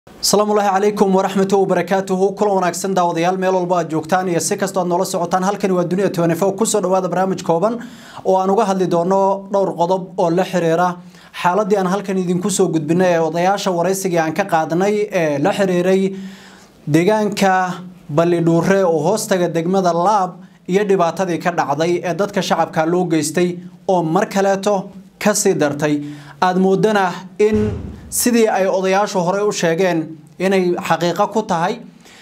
asalaamu ullaahi calaykum waraxmatu wabarakaatuhu kulan wanaagsan daawadayaal meel walba aad joogtaan iyo si kastoo aad noola socotaan halkani waa duniya tnfo kusoo dhawaada barnaamij kooban oo aan uga hadli doono dhowr qodob oo la xiriira xaaladii aan halkan idinku soo gudbinay ee odayaasha waraysigii aan ka qaadnay ee la xiriiray deegaanka ballidhuure oo hoostaga degmada laab iyo dhibaatadii ka dhacday ee dadka shacabka loo geystay oo mar kaleeto kasii dartay aada moodana in sidii ay odayaashu horey u sheegeen inay xaqiiqo ku tahay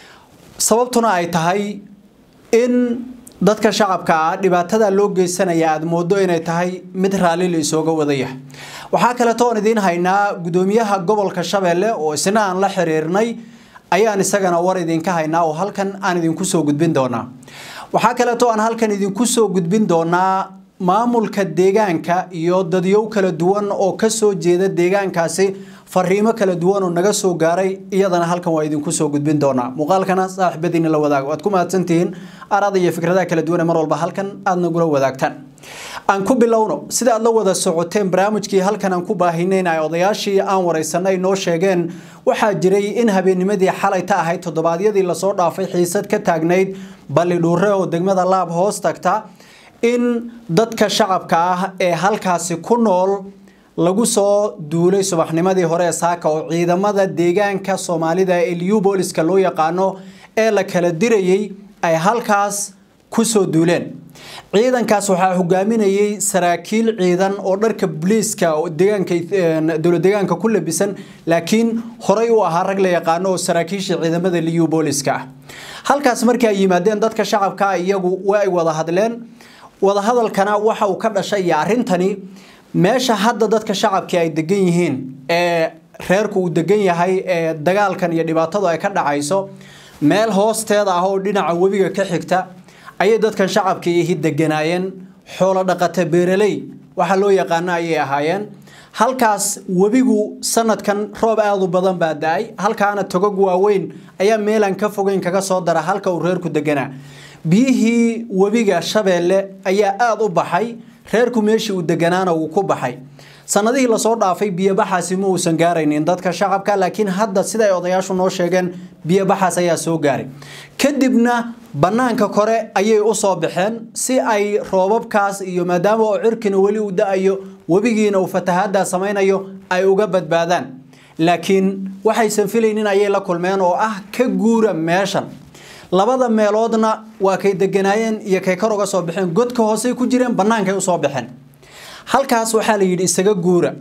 sababtuna ay tahay in dadka shacabka ah dhibaatada loo geysanaya aada moodo inay tahay mid raalli la isooga wadaya waxaa kaleeto oon idiin haynaa gudoomiyaha gobolka shabeelle oo isna aan la xiriirnay ayaan isagana war idinka haynaa oo halkan aan idinku soo gudbin doonaa waxaa kaleeto aan halkan idinku soo gudbin doonaa maamulka deegaanka iyo dadyow kala duwan oo kasoo jeeda deegaankaasi fariimo kala duwan oo naga soo gaaray iyadana halkan waa idinku soo gudbin doonaa muuqaalkana saaxiibadiina la wadaago waad ku mahadsantihiin arada iyo fikradaha kala duwan ee mar walba halkan aad nagula wadaagtaan aan ku bilowno sida aad la wada socoteen barnaamijkii halkan aan ku baahineyn ay odayaashii aan waraysanay noo sheegeen waxaa jiray in habeennimadii xalay ta ahayd toddobaadyadii lasoo dhaafay xiisad ka taagnayd ballidhuure oo degmada laab hoos tagta in dadka shacabka ah ee halkaasi ku nool lagu soo duulay subaxnimadii hore ee saaka oo ciidamada deegaanka soomaalida ee liubooliska loo yaqaano ee la kala dirayay ay halkaas ku soo duuleen ciidankaas waxaa hogaaminayay saraakiil ciidan oo dharka booliiska deegaanka dowlad deegaanka ku labisan laakiin horey u ahaa rag la yaqaano oo saraakiisha ciidamada liubooliska ah halkaas markii ay yimaadeen dadka shacabka iyagu waa ay wada hadleen wadahadalkana waxa uu ka dhashay iyo arrintani meesha hadda dadka shacabkii ay degan yihiin ee reerku uu degan yahay ee dagaalkan iyo dhibaatadu ay ka dhacayso meel hoosteeda ah oo dhinaca webiga ka xigta ayay dadkan shacabkii ihi deganaayeen xoolo dhaqata beeraley waxa loo yaqaano ayay ahaayeen halkaas webigu sanadkan roob aada u badan baa da-ay halkaana togog waaweyn ayaa meelaan ka fogeyn kaga soo dara halka uu reerku deganaa biyihii webiga shabeelle ayaa aada u baxay reerku meeshii uu deganaana wuu ku baxay sanadihii lasoo dhaafay biyobaxaasi ma uusan gaaraynin dadka shacabka laakiin hadda siday odayaashu noo sheegeen biyobaxaas ayaa soo gaaray kadibna bannaanka kore ayay u soo baxeen si ay roobabkaas iyo maadaama oo cirkina weli uu da-ayo webigiina uu fatahaaddaa samaynayo ay uga badbaadaan laakiin waxaysan filaynin ayay la kulmeen oo ah ka guura meeshan labada meeloodna waa kay deganaayeen iyo kay kor uga soo baxeen godka hoosey ku jireen bannaankay usoo baxeen halkaas waxaa la yidhi isaga guura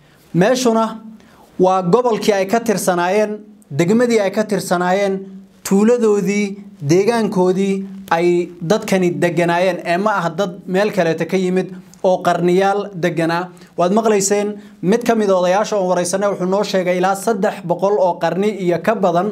meeshuna waa gobolkii ay ka tirsanaayeen degmadii ay ka tirsanaayeen tuuladoodii deegaankoodii ay dadkani deganaayeen ee ma ah dad meel kaleeta ka yimid oo qarniyaal deganaa waad maqlayseen mid ka mid a odayaasha oon waraysanay wuxuu noo sheegay ilaa saddex boqol oo qarni iyo ka badan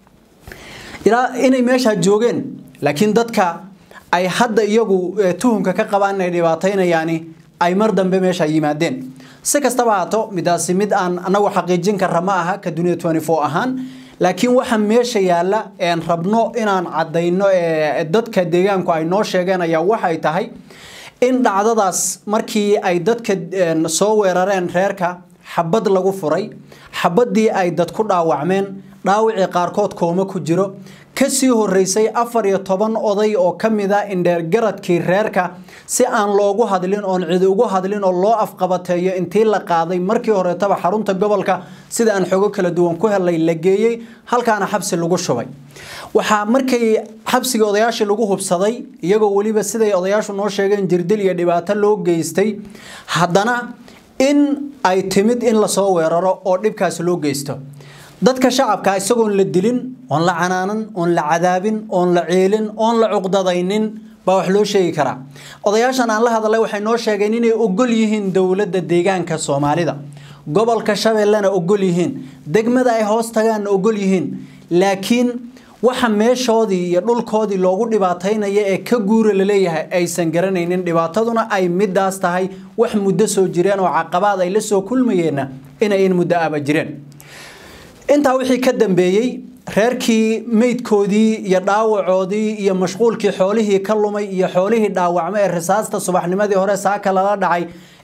ilaa inay meeshaa joogeen laakiin dadka ay hadda iyagu tuhumka ka qabaan inay dhibaataynayaani ay mar dambe meesha yimaadeen si kastaba haato midaasi mid aan anagu xaqiijin kara ma aha ka dunia ahaan laakiin waxa meesha yaalla een rabno inaan caddayno dadka deegaanku ay noo sheegeen ayaa waxay tahay in dhacdadaas markii ay dadka soo weerareen reerka xabad lagu furay xabaddii ay dad ku dhaawacmeen dhaawicii qaarkood kooma ku jiro kasii horeysay afar iyo toban oday oo ka mid a indheergaradkii reerka si aan loogu hadlin oon cidi ugu hadlin oo loo afqabateeyo intii la qaaday markii horeetaba xarunta gobolka sida aan xogo kala duwan ku helay la geeyey halkaana xabsi lagu shubay waxaa markii xabsigii odayaashii lagu hubsaday iyagoo weliba siday odayaashu noo sheegeen jirdil iyo dhibaato loo geystay haddana in ay timid in lasoo weeraro oo dhibkaasi loo geysto dadka shacabka isagoon la dilin oon la canaanan oon la cadaabin oon la ceelin oon la cuqdadaynin baa wax loo sheegi karaa odayaashan aan la hadalay waxay noo sheegeen inay ogol yihiin dowladda deegaanka soomaalida gobolka shabeellena ogol yihiin degmada ay hoos tagaanna ogol yihiin laakiin waxa meeshoodii iyo dhulkoodii loogu dhibaataynaya ee ka guura laleeyahay aysan garanaynin dhibaataduna ay midaas tahay wax muddo soo jireen oo caqabaad ay la soo kulmayeenna inay in muddo aba jireen intaa wixii ka dambeeyey reerkii meydkoodii iyo dhaawacoodii iyo mashquulkii xoolihii ka lumay iyo xoolihii dhaawacmo ee risaasta subaxnimadii hore saaka lala dhacay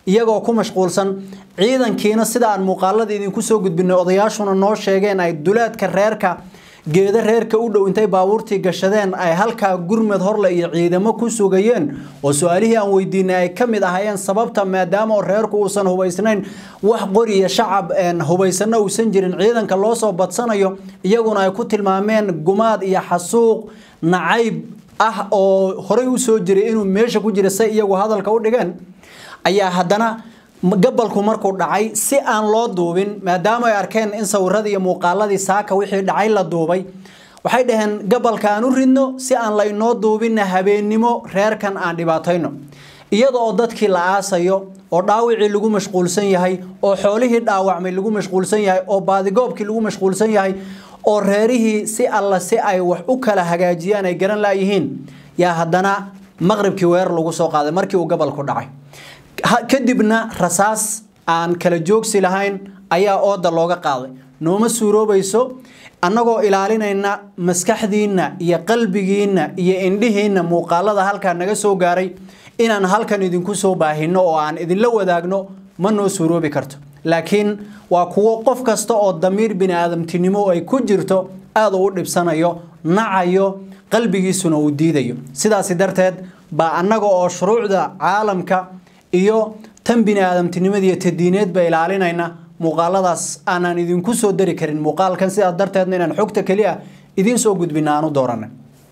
iyagoo ku mashquulsan ciidankiina sida aan muuqaalada idinku soo gudbinay odayaashuna noo sheegeen ay duleedka reerka geeda reerka u dhow intay baabuurtii gashadeen ay halkaa gurmad horle iyo ciidamo ku sugayeen oo su-aalihii aan weydiinay ay ka mid ahaayeen sababta maadaama oo reerku uusan hubaysnayn wax qori iyo shacab hubaysana uusan jirin ciidanka loo soo badsanayo iyaguna ay ku tilmaameen gumaad iyo xasuuq nacayb ah oo horey u soo jiray inuu meesha ku jira say iyagu hadalka u dhigeen ayaa haddana gabalku markuu dhacay si aan loo duubin maadaama ay arkeen in sawiradii iyo muuqaaladii saaka wixii dhacay la duubay waxay dhaheen gabalka aan u ridno si aan laynoo duubinna habeennimo reerkan aan dhibaatayno iyada oo dadkii la aasayo oo dhaawicii lagu mashquulsan yahay oo xoolihii dhaawacmay lagu mashquulsan yahay oo baadigoobkii lagu mashquulsan yahay oo reerihii si alla si ay wax u kala hagaajiyaan ay garan laayihiin yaa haddana maqribkii weerar lagu soo qaaday markii uu gabalku dhacay kadibna rasaas aan kala joogsi lahayn ayaa ooda looga qaaday nooma suuroobayso annagoo ilaalinayna maskaxdiinna iyo qalbigiinna iyo indhihiinna muuqaalada halkaa naga soo gaaray inaan halkan idinku soo baahino oo aan idinla wadaagno ma noo suuroobi karto laakiin waa kuwo qof kasta oo damiir bini aadamtinimo ay ku jirto aada u dhibsanayo nacayo qalbigiisuna uu diidayo sidaasi darteed baa annaga oo shuruucda caalamka iyo tan bini aadamtinimadiiyo tadiineedba ilaalinayna muuqaaladaas aanaan idinku soo dari karin muuqaalkan sidaa darteedna inaan xogta keliya idiin soo gudbina aan u dooranay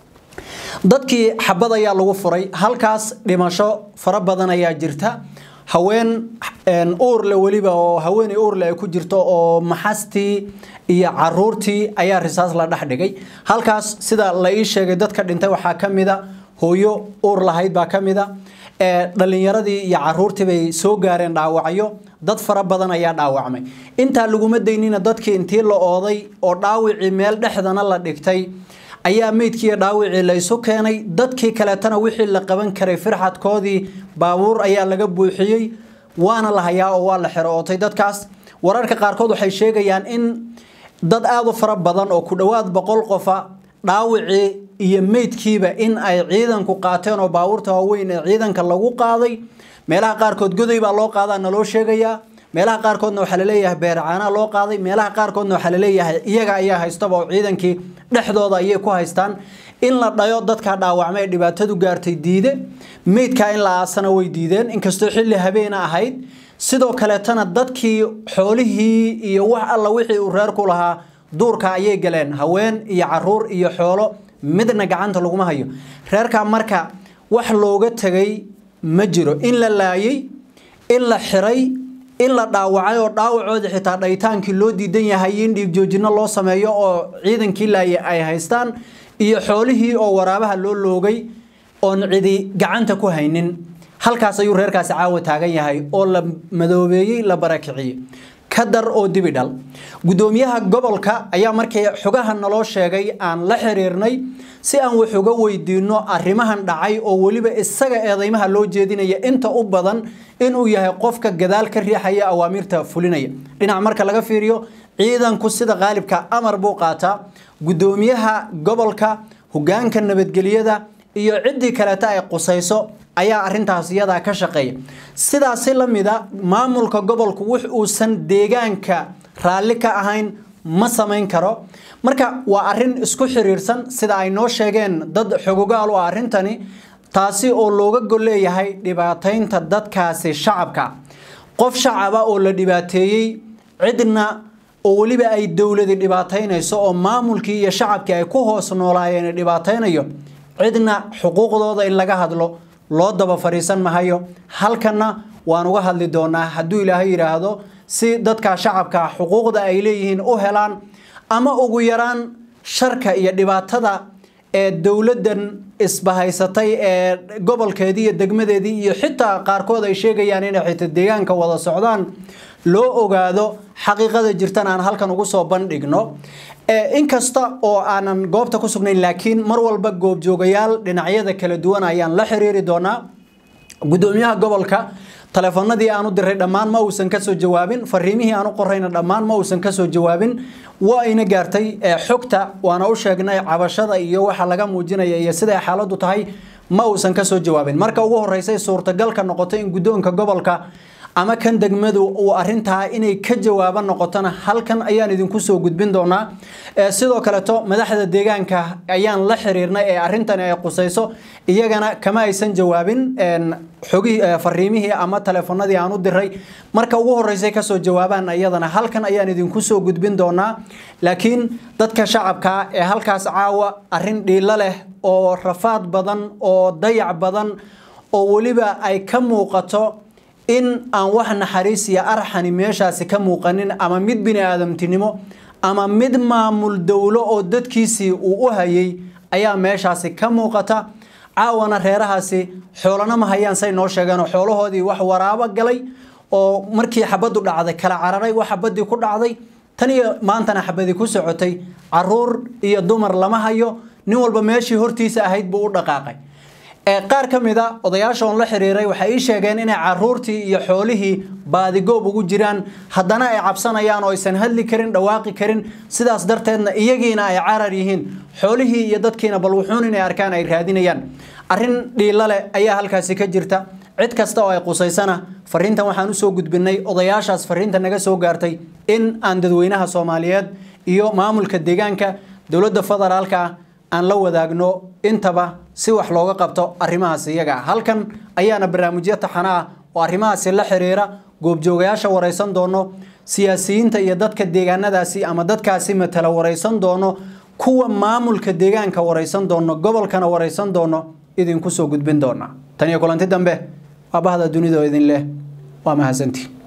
dadkii xabad ayaa lagu furay halkaas dhimasho fara badan ayaa jirta haween uurle weliba oo haweeney uurle ay ku jirto oo maxastii iyo caruurtii ayaa risaas la dhex dhigay halkaas sida la ii sheegay dadka dhintay waxaa ka mida hooyo uur lahayd baa ka mida dhalinyaradii iyo caruurtii bay soo gaareen dhaawacyo dad fara badan ayaa dhaawacmay intaa laguma daynina dadkii intii la ooday oo dhaawicii meel dhexdana la dhigtay ayaa meydkiiyo dhaawicii la isu keenay dadkii kaleetana wixii la qaban karay firxadkoodii baabuur ayaa laga buuxiyey waana la hayaa oo waa la xero ootay dadkaas wararka qaarkood waxay sheegayaan in dad aada u fara badan oo ku dhowaad boqol qofa dhaawicii iyo meydkiiba in ay ciidanku qaateen oo baabuurta waaweyn ee ciidanka lagu qaaday meelaha qaarkood goday baa loo qaadaa naloo sheegayaa meelaha qaarkoodna waxaa laleeyahay beercaanaa loo qaaday meelaha qaarkoodna waxaa laleeyahay iyaga ayaa haystaba oo ciidankii dhexdooda ayay ku haystaan in la dhayo dadka dhaawacmay ee dhibaatadu gaartay diide meydkaa in la aasana way diideen inkastoo xilli habeena ahayd sidoo kaleetana dadkii xoolihii iyo wax alla wixii uu reerku lahaa duurka ayay galeen haween iyo caruur iyo xoolo midna gacanta laguma hayo reerkaa marka wax looga tegay ma jiro in la laayay in la xiray in la dhaawacay oo dhaawacoodii xitaa dhaytaankii loo diidan yahay in dhiig joojino loo sameeyo oo ciidankii laayay ay haystaan iyo xoolihii oo waraabaha loo loogay oon cidi gacanta ku haynin halkaas ayuu reerkaasi caawa taagan yahay oo la madoobeeyey la barakiciyey kadar oo dibi dhal gudoomiyaha gobolka ayaa markii xogaha naloo sheegay aan la xiriirnay si aan wax uga weydiino arrimahan dhacay oo weliba isaga eedeymaha loo jeedinaya inta u badan inuu yahay qofka gadaal ka riixaya awaamiirta fulinaya dhinac marka laga fiiriyo ciidanku sida qaalibka amar buu qaataa gudoomiyaha gobolka hogaanka nabadgelyada iyo ciddii kaleeta ay qusayso ayaa arintaas iyadaa ka shaqeeya sidaasi la mida maamulka gobolku wix uusan deegaanka raalli ka ahayn ma samayn karo marka waa arin isku xiriirsan sida ay noo sheegeen dad xogogaal u ah arrintani taasi oo looga golleeyahay dhibaataynta dadkaasi shacabka qof shacaba oo la dhibaateeyey cidna oo weliba ay dowladi dhibaataynayso oo maamulkii iyo shacabkii ay ku hoos noolaayeen dhibaataynayo cidna xuquuqdooda in laga hadlo loo daba fariisan mahayo halkanna waan uga hadli doonaa hadduu ilaahay yidhaahdo si dadka shacabka xuquuqda ay leeyihiin u helaan ama ugu yaraan sharka iyo dhibaatada ee dowladdan isbahaysatay ee gobolkeedii iyo degmadeedii iyo xitaa qaarkood ay sheegayaan inay xitaa deegaanka wada socdaan loo ogaado xaqiiqada jirtan aan halkan ugu soo bandhigno inkasta oo aanan goobta ku sugnayn laakiin mar walba goobjoogayaal dhinacyada kala duwan ayaan la xiriiri doonaa gudoomiyaha gobolka taleefanadii aan u diray dhammaan ma uusan kasoo jawaabin fariimihii aan u qorayna dhammaan ma uusan kasoo jawaabin waa ayna gaartay xogta waana u sheegnay cabashada iyo waxa laga muujinaya iyo siday xaaladu tahay ma uusan kasoo jawaabin marka ugu horeysay suurtagalka noqotay in gudoonka gobolka ama kan degmadu uu arintaa inay ka jawaabo noqotona halkan ayaan idinku soo gudbin doonaa sidoo kaleeto madaxda deegaanka ayaan la xiriirnay ee arintani ay qusayso iyagana kama aysan jawaabin xogihii fariimihii ama teleefanadii aan u diray marka ugu horeysay kasoo jawaabaan iyadana halkan ayaan idinku soo gudbin doonaa laakiin dadka shacabka ee halkaas caawa arin dhiilo leh oo rafaad badan oo dayac badan oo weliba ay ka muuqato in aan wax naxariis iyo arxani meeshaasi ka muuqanin ama mid bini aadamtinimo ama mid maamul dowlo oo dadkiisii uu u hayay ayaa meeshaasi ka muuqata caawana reerahaasi xoolana ma hayaan say noo sheegeen oo xoolahoodii wax waraabo galay oo markii xabaddu dhacday kala cararay wax xabadii ku dhacday tan iyo maantana xabadii ku socotay caruur iyo dumar lama hayo nin walba meeshii hortiisa ahayd buu u dhaqaaqay qaar ka mid a odayaasha oon la xiriiray waxay ii sheegeen inay caruurtii iyo xoolihii baadigoob ugu jiraan haddana ay cabsanayaan oo aysan hadli karin dhawaaqi karin sidaas darteedna iyagiina ay carar yihiin xoolihii iyo dadkiina bal wuxuun inay arkaan ay raadinayaan arrin dhiilo leh ayaa halkaasi ka jirta cid kasta oo ay qusaysana fariintan waxaan usoo gudbinay odayaashaas fariinta naga soo gaartay in aan dadweynaha soomaaliyeed iyo maamulka deegaanka dowladda federaalka aan la wadaagno intaba si wax looga qabto arrimahaas iyaga halkan ayaana barnaamijyo taxana ah oo arrimahaasi la xiriira goobjoogayaasha waraysan doono siyaasiyiinta iyo dadka deegaanadaasi ama dadkaasi matala waraysan doono kuwa maamulka deegaanka waraysan doono gobolkana waraysan doono idinku soo gudbin doona tan iyo kulanti dambe waa bahda dunida oo idin leh waa mahadsantii